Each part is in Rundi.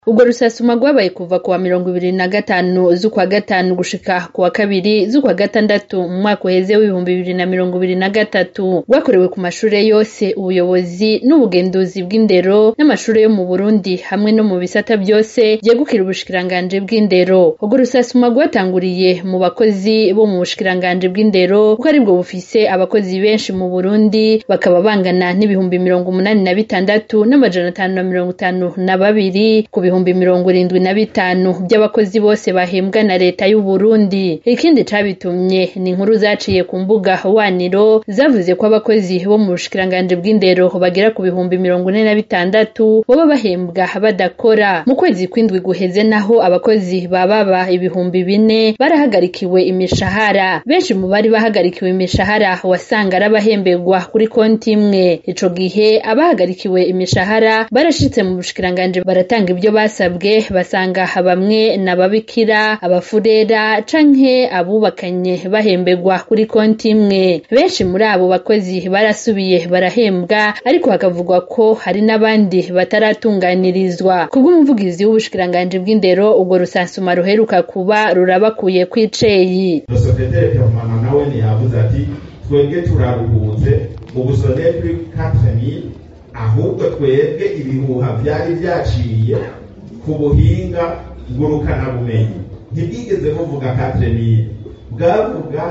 Urwo rusasuma rwabaye kuva kuwa mirongo ibiri na gatanu z'ukwa gatanu gushika kuwa kabiri z'ukwa gatandatu mu mwaka uheze w'ibihumbi bibiri na mirongo ibiri na gatatu rwakorewe ku mashure yose ubuyobozi n'ubugenduzi bw'indero n'amashure yo mu Burundi hamwe no mu bisata vyose vyegukira ubushikiranganji bw'indero urwo rusasuma rwatanguriye mu bakozi bo mu bushikiranganji bw'indero kuko aribwo bufise abakozi benshi mu Burundi bakaba bangana n'ibihumbi mirongo umunani na bitandatu n'amajana atanu na mirongo itanu na babiri ku bihumbi mirongo irindwi na bitanu vy'abakozi bose bahembwa na leta y'u Burundi ikindi cabitumye ni inkuru zaciye ku mbuga waniro zavuze ko abakozi bo mu bushikiranganji bw'indero bagera ku bihumbi mirongo ine na bitandatu boba bahembwa badakora mu kwezi kw'indwi guheze naho abakozi bababa ibihumbi bine barahagarikiwe imishahara benshi mu bari bahagarikiwe imishahara wasanga ari abahemberwa kuri konti imwe ico gihe abahagarikiwe imishahara barashitse mu bushikiranganji baratanga ivyo basabwe basanga bamwe n'ababikira abafurera canke abubakanye bahemberwa kuri konti imwe benshi muri abo bakozi barasubiye barahembwa ariko hakavugwa ko hari n'abandi bataratunganirizwa kubw'umuvugizi w'ubushikiranganji bw'indero urwo rusansuma ruheruka kuba rurabakuye kw'iceyi Secrétaire permanent nawe ntiyavuze ati twebwe turaruhutse ubu sonne plus 4000 ahubwo twebwe ibihuha vyari vyaciye ku buhinga ngurukana bumenyi ntibwigeze buvuga 4000 bwavuga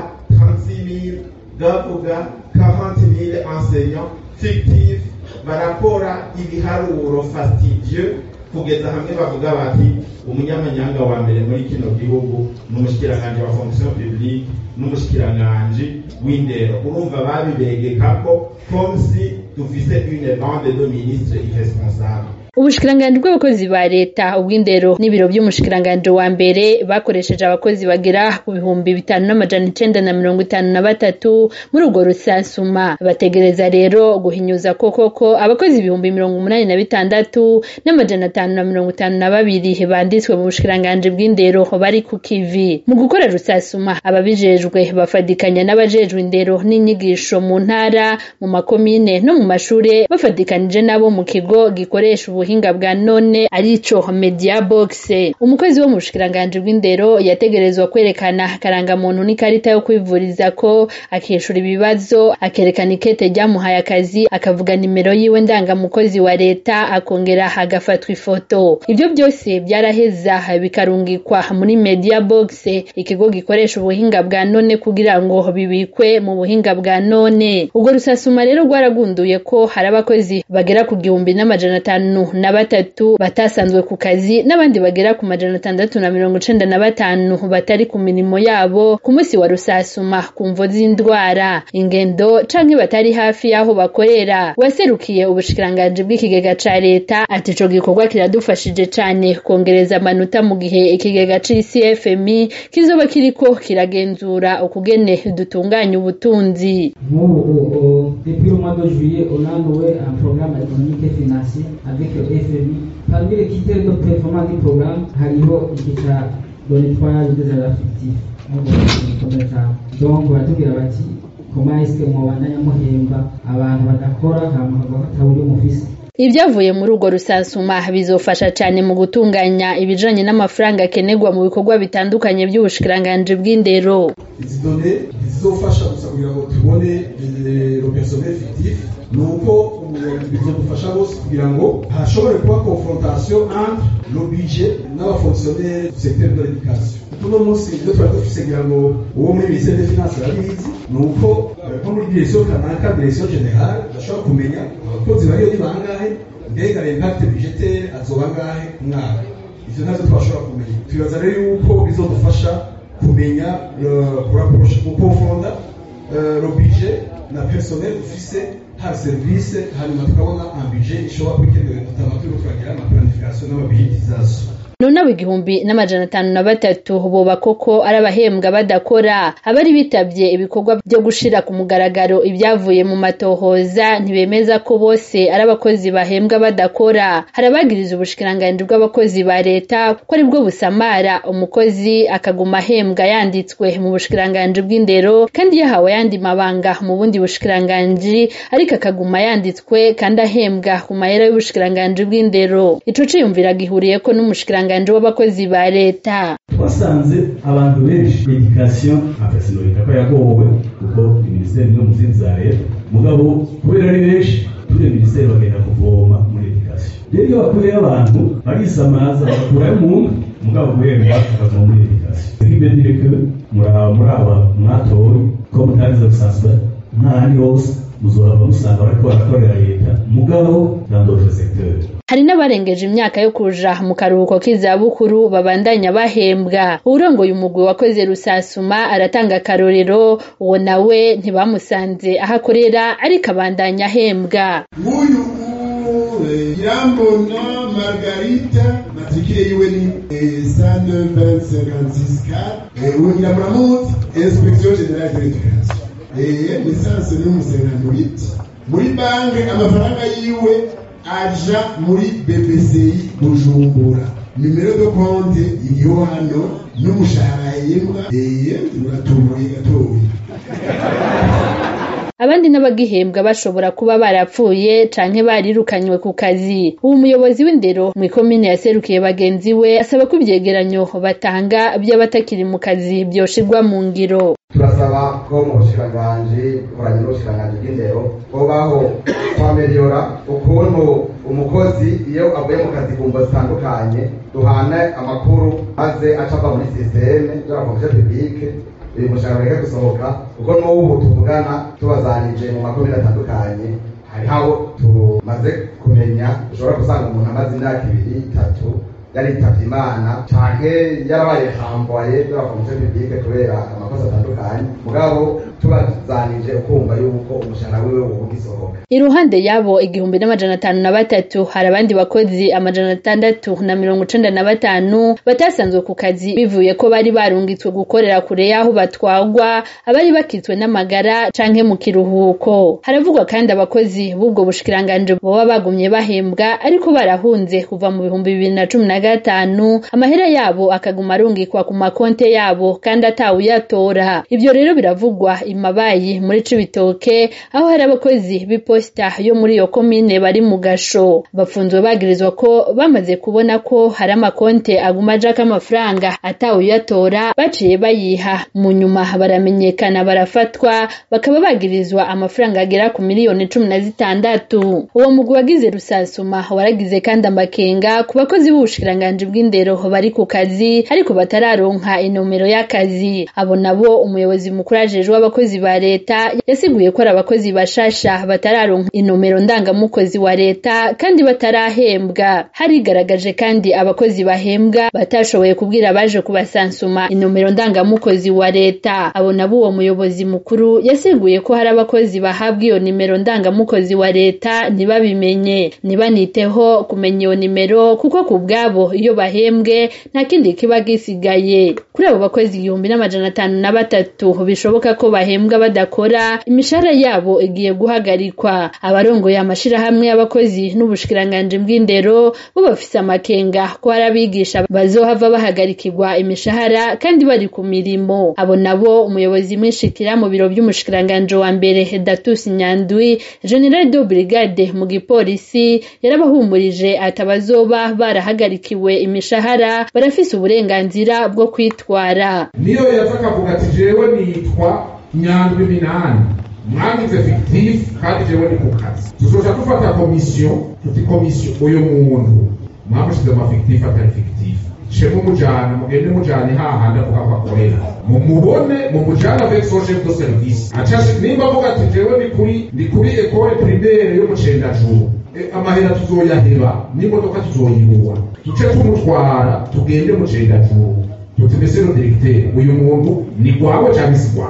36000 bwavuga 40000 enseignants fictifs barakora ibiharuro fastidieux kugeza hamwe bavuga bati umunyamanyanga wa mbere muri kino gihugu ni umushikiranganji wa fonction publique n'umushikiranganji w'indero urumva babibegekako comme si dufise une bande de ministres irresponsables ubushikiranganji bw'abakozi ba leta ubw'indero n'ibiro vy'umushikiranganji wa mbere bakoresheje abakozi bagera ku bihumbi bitanu n'amajana icenda na mirongo itanu na batatu muri urwo rusansuma bategereza rero guhinyuza ko koko abakozi ibihumbi mirongo umunani na bitandatu n'amajana atanu na mirongo itanu na babiri banditswe mu bushikiranganji bw'indero bari ku kivi mu gukora rusasuma ababijejwe bafadikanya n'abajejwe indero n'inyigisho mu ntara mu makomine no mu mashure bafadikanije n'abo mu kigo gikoresha ubuhinga bwa none arico media box umukozi wo mu bushikiranganji bw'indero yategerezwa kwerekana karangamuntu n'ikarita yo kwivuriza ko akishura ibibazo akerekana ikete ryamuhaye akazi akavuga nimero yiwe ndangamukozi wa leta akongera agafatwa ifoto ivyo byose byaraheza bikarungikwa muri media box ikigo gikoresha ubuhinga bwa none kugira ngo bibikwe mu buhinga bwa none ubwo rusasuma rero rwaragunduye ko hari abakozi bagera ku gihumbi n'amajana atanu na batatu batasanzwe ku kazi n'abandi bagera ku majana atandatu na mirongo icenda na batanu batari ku mirimo yabo ku munsi wa rusasuma ku mvo z'indwara ingendo canke batari hafi y'aho bakorera waserukiye ubushikiranganji bw'ikigega ca leta ati ico gikorwa kiradufashije cane kongereza amanota mu gihe ikigega c'icfmi kizoba kiriko kiragenzura ukugene dutunganya ubutunzi nk'ubu depuis le mois de juillet on a noué un programme économique et financier avec le FMI parmi les critères de performance du programme hariho igica de nettoyage des agents fictifs donc baratubwira bati comment est-ce que mwobandanya muhemba abantu badakora hama hakavuga ko ataburi mufise ivyavuye muri urwo rusansuma bizofasha cane mu gutunganya ibijanye n'amafaranga akenerwa mu bikorwa bitandukanye vy'ubushikiranganji bw'indero izi done zizofasha gusa kugira ngo tubone le personnel fictif ni uko bizodufasha bose kugira ngo hashobore kuba confrontation entre le budget n'abafonctionnaire du secteur de l'éducation uno munsi ibyo twari dufise kugira ngo uwo muri ministère des finances arabizi ni uko nko muri direction kanaka direction générale bashobora kumenya abakozi bariyo ni bangahe mbega l'impact budgetaire azoba angahe ku mwaka ivyo navyo twashobora kumenya twibaza rero yuko bizodufasha kumenya gukonfonda le budget na personnel dufise ha service hanyuma tukabona un budget ishobora kwikenewe tutama turiko turagira ama planification n'amabudgetisation none abo igihumbi n'amajana atanu na batatu boba koko ari abahembwa badakora abari bitabye ibikorwa byo gushira ku mugaragaro ibyavuye mu matohoza ntibemeza ko bose ari abakozi bahembwa badakora hari abagiriza ubushikiranganji bw'abakozi ba leta ko aribwo busamara umukozi akaguma ahembwa yanditswe mu bushikiranganji bw'indero kandi yahawe yandi mabanga mu bundi bushikiranganji ariko akaguma yanditswe kandi ahembwa ku mahera y'ubushikiranganji bw'indero ico ciyumvira gihuriyeko n'umushikiranganji w'abakozi ba leta twasanze abantu benshi edikasiyo akasinurika ko yagowe kuko minisiteri no mu zindi za leta mugabo kubera ari benshi turi minisiteri bagenda kuvoma muri edikasiyo rero iyo bakuyeyo abantu barisamaza bagakurayo umuntu mugabo guhembwa akavoma muri edikasiyo nk'ibyo ko muraba muri aba mwatowe ko mutariza gusanzwe nk'ahandi hose muzohava musanga bariko barakorera leta mugabo dans d'autres secteurs hari n'abarengeje imyaka yo kuja mu karuhuko k'izabukuru babandanya bahembwa uwurongoye umugwi wakoze rusasuma aratanga akarorero uwo nawe ntibamusanze aho akorera ariko abandanya ahembwa nk'uyu irambona margarita matrikire yiwe ni sande vingt cinquante-six car ubu nyiramuramuzi inspection generale de l'éducation lisansi ni umusenganuriti muri banki amafaranga yiwe aja muri BBCI Bujumbura nimero do konte iriho hano n'umushahara yembwa eye uratubuye gatoya abandi n'abagihembwa bashobora kuba barapfuye canke barirukanywe ku kazi ubu umuyobozi w'indero mw'ikomine yaserukiye bagenzi we asaba ko ivyegeranyo batanga vy'abatakiri mu kazi vyoshirwa mu ngiro turasaba ko mu bushikiranganji bukoranye n'ubushikiranganji bw'indero hobaho kwameliora ukuntu umukozi iyo avuye mu kazi ku mvo zitandukanye duhane amakuru maze acava muri sisiteme de la fonction publique uyu mushahara ureke gusohoka kuko n'ubu tuvugana tubazanije mu makomine atandukanye hariho abo tumaze kumenya ushobora gusanga umuntu amaze imyaka ibiri itatu yaritavye imana canke yarabaye hamboye de la fonction publique kubera amakosa atandukanye mugabo tubazanije ukumva yuko umushahara wiwe woba ugisohoka iruhande yabo igihumbi n'amajana atanu na batatu hari abandi bakozi amajana atandatu na mirongo icenda na batanu batasanzwe ku kazi bivuye ko bari barungitswe gukorera kure y'aho batwagwa abari bakitswe n'amagara canke mu kiruhuko haravugwa kandi abakozi b'ubwo bushikiranganji boba bagumye bahembwa ariko barahunze kuva mu bihumbi bibiri na cumi na gatanu amahera yabo akaguma arungikwa ku makonte yabo kandi atawuyatora ivyo rero biravugwa imabayi muri cibitoke aho hari abakozi b'iposita yo muri iyo komine bari mu gasho bafunzwe bagirizwa ko bamaze kubona ko hari amakonte aguma ajako amafaranga atawuyatora baciye bayiha mu nyuma baramenyekana barafatwa bakaba bagirizwa amafaranga agera ku miliyoni cumi na zitandatu uwo mugwi wagize rusasuma waragize kandi amakenga ku bakozi b'ubushikiranganji bw'indero bari ku kazi ariko batararonka inomero y'akazi abo nabo umuyobozi mukuru ajejwe abakozi ba leta yasiguye ko ari abakozi bashasha batararonka inomero ndangamukozi wa leta kandi batarahembwa harigaragaje kandi abakozi bahembwa batashoboye kubwira abaje kubasansuma inomero ndangamukozi wa leta abo nabo uwo muyobozi mukuru yasiguye ko hari abakozi bahabwa iyo nimero ndangamukozi wa leta ntibabimenye ntibaniteho kumenya iyo nimero kuko ku bwabo iyo bahembwe nta kindi kiba gisigaye kuri abo bakozi igihumbi n'amajana atanu na batatu bishoboka ko bahembwa badakora imishahara yabo igiye guhagarikwa abarongoye amashirahamwe y'abakozi n'ubushikiranganji bw'indero bo bafise amakenga ko hari abigisha bazohava bahagarikirwa imishahara kandi bari ku mirimo abo nabo umuyobozi mwishikira mu biro vy'umushikiranganji wa mbere Datus Nyandwi General de Brigade mu gipolisi yarabahumurije atabazoba barahagarikiwe imishahara barafise uburenganzira bwo kwitwara niyo yaza akavuga ati jewe nitwa nyandwi minani mwagize fictif kandi jewe ni ku kazi tuzoca dufata komisiyo tuti komisiyo uyu muntu mwamushize ama fictif atari fictif shemu mujana mugende mujane hahandi avuga ko akorera mumubone mumujane avec son chef de service acashe nimba avuga ati jewe ni kuri ni kuri ekole primaire yo mu cendajuru amahera tuzoyaheba n'imodoka tuzoyihuha duce tumutwara tugende mu cendajuru tuti mbese no directeur uyu muntu ni gwawe canke si gwawe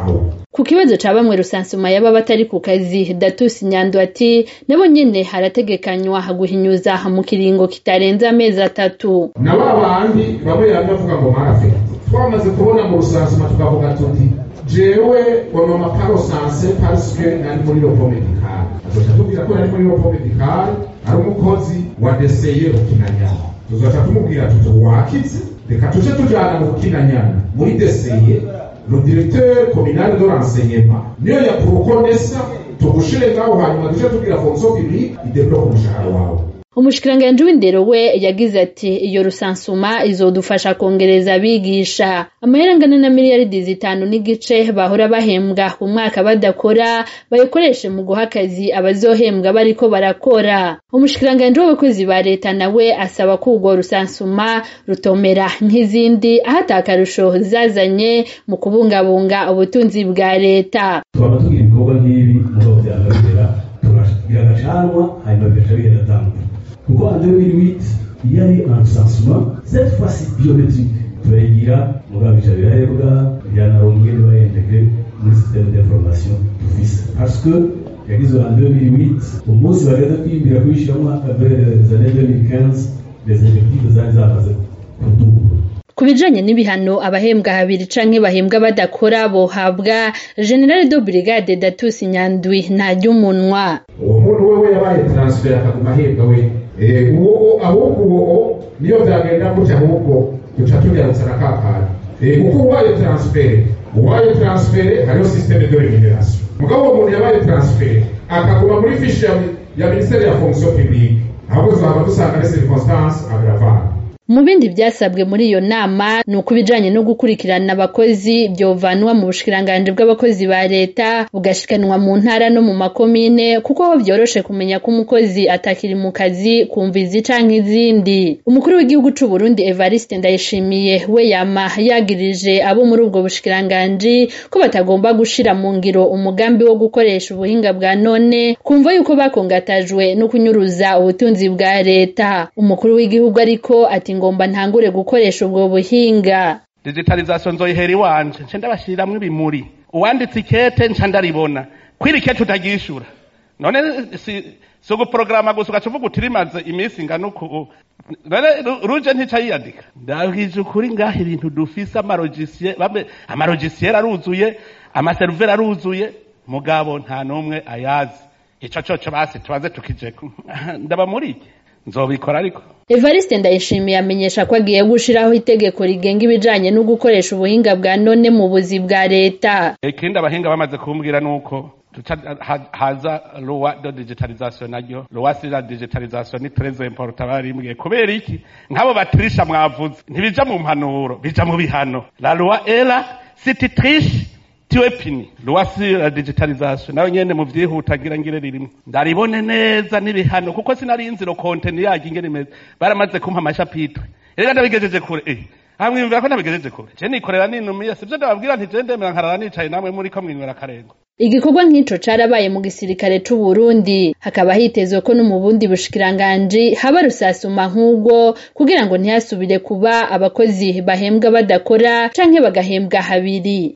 ku kibazo ca bamwe rusansuma yaba batari ku kazi Datus Nyando ati nabo nyene harategekanywa guhinyuza mu kiringo kitarenze amezi atatu na ba bandi bamwe yanavuga ngo marafe twamaze kubona mu rusansuma tukavuga tuti jewe on m'a pas recensé parce que nari muri ropo medicale azoca tubwira ko nari muri ropo medicale ari umukozi wa deseye rukinanyana tuzoca tumubwira tuti wakize reka tuje tujana mu rukinanyana muri deseye le directeur communal de renseignement niyo yaprokonesa tugushire ngaho hanyuma tuje tubwira fonction publique idebloke umushahara wawe umushikiranganji w'indero we yagize ati iyo rusansuma izodufasha kongereza abigisha amahera angana na miliyaridi zitanu n'igice bahora bahembwa ku mwaka badakora bayikoreshe mu guha akazi abazohembwa bariko barakora umushikiranganji w'abakozi ba leta nawe asaba ko urwo rusansuma rutomera nk'izindi aho atakarusho zazanye mu kubungabunga ubutunzi bwa leta twaba tugira ibikorwa nk'ibi mugabo byagaragara turagira agacanwa hanyuma bigaca bigenda atandukanye kuko en 2008 il y a eu un recensement cette fois-ci biométrique turayigira mugabo bica birahebwa byanarongoye ntibayintegre muri système d'information dufise parce que yagizwe en 2008 umunsi bageze kwiyimbira kuyishyiramo vers les années 2015 les effectifs zari zamaze kuduga ku bijanye n'ibihano abahembwa habiri canke bahembwa badakora bohabwa general de brigade datus nyandwi ntarya uwo muntu wewe yabaye transfer akaguma ahembwa we Eh, uwo ahubwo uwo niyo byagenda gutya ahubwo duca tugarutsa na kakandi Eh, kuko uwaye transfer uwaye transfer hariho systeme de remuneration mugabo uwo muntu yabaye transfer akaguma muri fiche ya, ya ministère ya fonction publique ahubwo tuzaba dusanga les circonstances aggravantes mu bindi byasabwe muri iyo nama ni uko ibijanye no gukurikirana abakozi byovanwa mu bushikiranganji bw'abakozi ba leta bugashikanwa mu ntara no mu makomine kuko aho vyoroshe kumenya ko umukozi atakiri mu kazi kumva izi canke izindi umukuru w'igihugu c'u Burundi Evariste Ndayishimiye we yama yagirije abo muri ubwo bushikiranganji ko batagomba gushira mu ngiro umugambi wo gukoresha ubuhinga bwa none kumva yuko bakongatajwe no kunyuruza ubutunzi bwa leta umukuru w'igihugu ariko ati ngomba ntangure gukoresha ubwo buhinga digitalization nzoyihera iwanje nce ndabashiriramwo ibimuri uwanditse ikete nca ndaribona kwiri ikete utagishura none si si uguporogaramu gusa ugaca uvuga uti rimaze iminsi ingana uku none Ru- ruje ntica yiyandika ndabwije ukuri ngaho ibintu dufise amarogisiye bamwe amarogisiere aruzuye amaseruveri aruzuye mugabo nta n'umwe ayazi ico coco basi tubaze tukijeko ndaba muri iki nzobikora ariko Evariste Ndayishimiye amenyesha ko agiye gushiraho itegeko rigenga ibijanye no gukoresha ubuhinga bwa none mu buzi bwa leta ikindi abahinga bamaze kumbwira nuko tuca ha- haza loi de digitalisation naryo loi sur la digitalisation ni très important barimbwiye kubera iki nk'abo batirisha mwavuze ntibija mu mpanuro bija mu bihano la loi era si tu triches tu es puni loi sur la digitalisation nayo nyene mu vyihutagira ngire ririmo ndaribone neza n'ibihano kuko sinarinzi ro content yaryo ingene imeze baramaze kumpa amashapitwe rero ndabigejeje kure eh hamwiyumvira ko nabigejeje kure je nikorera ninumiye sivyo ndababwira nti je ndemera nkarara nicaye namwe muri ko mwinywera akarengo igikorwa nk'ico carabaye mu gisirikare c'u Burundi hakaba hitezwe ko no mu bundi bushikiranganji haba rusasuma nk'ubwo kugira ngo ntihasubire kuba abakozi bahembwa badakora canke bagahembwa habiri